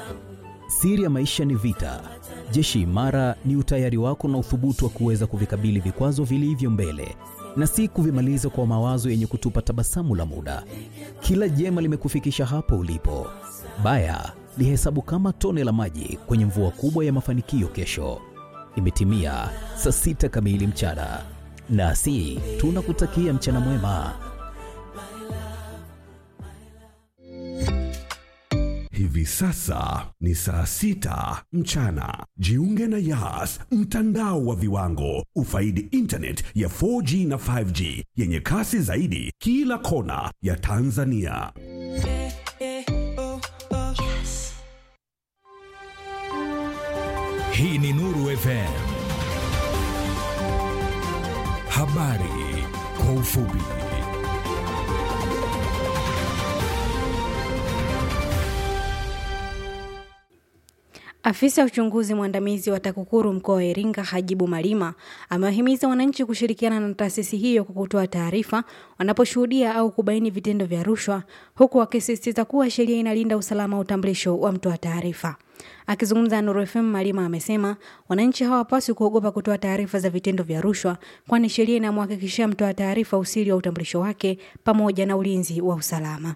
Siri ya maisha ni vita. Jeshi imara ni utayari wako na uthubutu wa kuweza kuvikabili vikwazo vilivyo mbele na si kuvimaliza kwa mawazo yenye kutupa tabasamu la muda. Kila jema limekufikisha hapo ulipo. Baya lihesabu kama tone la maji kwenye mvua kubwa ya mafanikio kesho. Imetimia saa sita kamili mchana, nasi tunakutakia mchana mwema. Hivi sasa ni saa sita mchana. Jiunge na Yas, mtandao wa viwango. Ufaidi internet ya 4G na 5G yenye kasi zaidi kila kona ya Tanzania. Hii ni Nuru FM. Habari kwa ufupi. Afisa uchunguzi mwandamizi wa TAKUKURU mkoa wa Iringa Hajibu Malima amewahimiza wananchi kushirikiana na taasisi hiyo kwa kutoa taarifa wanaposhuhudia au kubaini vitendo vya rushwa, huku akisisitiza kuwa sheria inalinda usalama wa utambulisho wa mtoa taarifa. Akizungumza na Nuru FM, Malima amesema wananchi hawapaswi kuogopa kutoa taarifa za vitendo vya rushwa, kwani sheria inamhakikishia mtoa taarifa usiri wa utambulisho wake pamoja na ulinzi wa usalama.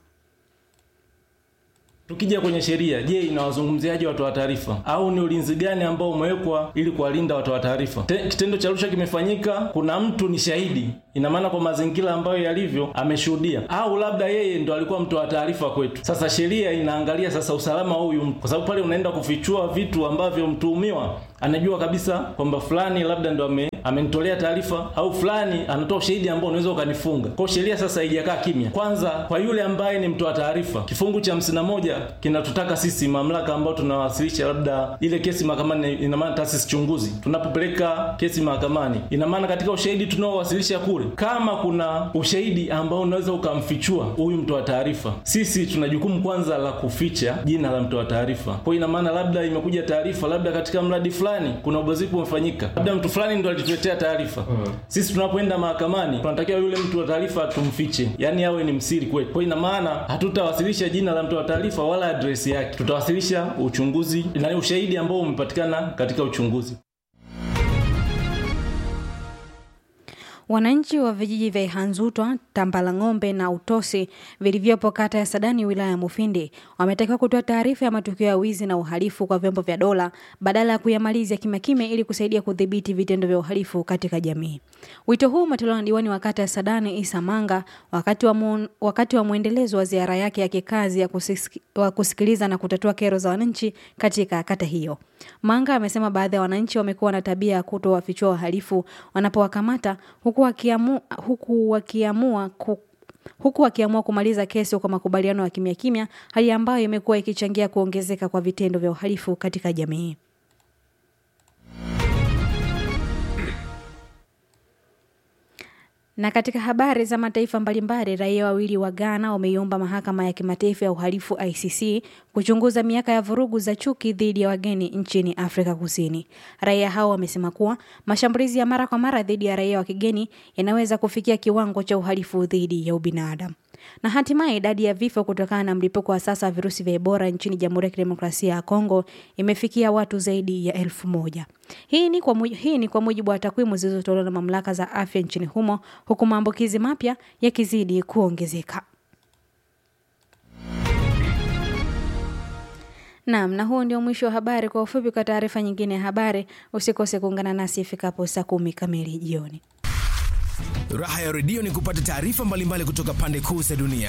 Tukija kwenye sheria, je, inawazungumziaje watoa taarifa au ni ulinzi gani ambao umewekwa ili kuwalinda watoa taarifa? Kitendo cha rushwa kimefanyika, kuna mtu ni shahidi, ina maana kwa mazingira ambayo yalivyo ameshuhudia, au labda yeye ndo alikuwa mtoa taarifa kwetu. Sasa sheria inaangalia sasa usalama wa huyu mtu, kwa sababu pale unaenda kufichua vitu ambavyo mtuhumiwa anajua kabisa kwamba fulani labda ndo ame amenitolea taarifa au fulani anatoa ushahidi ambao unaweza ukanifunga. Kwa sheria sasa haijakaa kimya. Kwanza kwa yule ambaye ni mtoa taarifa, kifungu cha hamsini na moja kinatutaka sisi mamlaka ambao tunawasilisha labda ile kesi mahakamani, ina maana taasisi chunguzi, tunapopeleka kesi mahakamani, ina maana katika ushahidi tunaowasilisha kule, kama kuna ushahidi ambao unaweza ukamfichua huyu mtoa taarifa, sisi tuna jukumu kwanza la kuficha jina la mtoa taarifa. Kwa ina maana labda imekuja taarifa, labda katika mradi fulani kuna ubadhirifu umefanyika, labda mtu fulani ndo alituletea taarifa hmm. Sisi tunapoenda mahakamani tunatakiwa yule mtu wa taarifa tumfiche, yani awe ni msiri kwetu. Kwa ina maana hatutawasilisha jina la mtu wa taarifa wala adresi yake, tutawasilisha uchunguzi na ushahidi ambao umepatikana katika uchunguzi. Wananchi wa vijiji vya Ihanzutwa, Tambalang'ombe na Utosi vilivyopo kata ya Sadani wilaya ya Mufindi wametakiwa kutoa taarifa ya matukio ya wizi na uhalifu kwa vyombo vya dola badala ya kuyamalizia kimya kimya ili kusaidia kudhibiti vitendo vya uhalifu katika jamii. Wito huu umetolewa na diwani wa kata ya Sadani Isa Manga wakati wa, mu, wakati wa mwendelezo wa ziara yake ya kikazi ya kusiki, wa kusikiliza na kutatua kero za wananchi katika kata hiyo. Manga amesema baadhi ya wananchi wamekuwa na tabia ya kutowafichua wahalifu wanapowakamata huku wakiamua, huku wakiamua ku, huku wakiamua kumaliza kesi kwa makubaliano ya kimya kimya, hali ambayo imekuwa ikichangia kuongezeka kwa vitendo vya uhalifu katika jamii. Na katika habari za mataifa mbalimbali, raia wawili wa Ghana wameiomba mahakama ya kimataifa ya uhalifu ICC kuchunguza miaka ya vurugu za chuki dhidi ya wageni nchini Afrika Kusini. Raia hao wamesema kuwa mashambulizi ya mara kwa mara dhidi ya raia wa kigeni yanaweza kufikia kiwango cha uhalifu dhidi ya ubinadamu. Na hatimaye idadi ya vifo kutokana na mlipuko wa sasa wa virusi vya Ebola nchini Jamhuri ya Kidemokrasia ya Kongo imefikia watu zaidi ya elfu moja. Hii ni kwa mujibu, hii ni kwa mujibu wa takwimu zilizotolewa na mamlaka za afya nchini humo, huku maambukizi mapya yakizidi kuongezeka. Naam, na huo ndio mwisho wa habari. Kwa ufupi, kwa taarifa nyingine ya habari, usikose kuungana nasi ifikapo saa kumi kamili jioni. Raha ya redio ni kupata taarifa mbalimbali kutoka pande kuu za dunia.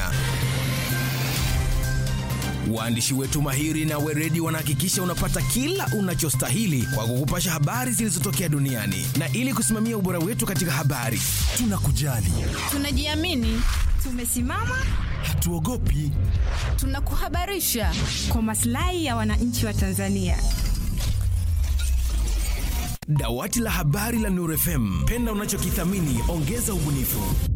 Waandishi wetu mahiri na weredi wanahakikisha unapata kila unachostahili kwa kukupasha habari zilizotokea duniani, na ili kusimamia ubora wetu katika habari, tunakujali, tunajiamini, tumesimama, hatuogopi, tunakuhabarisha kwa maslahi ya wananchi wa Tanzania. Dawati la habari la Nuru FM, penda unachokithamini, ongeza ubunifu.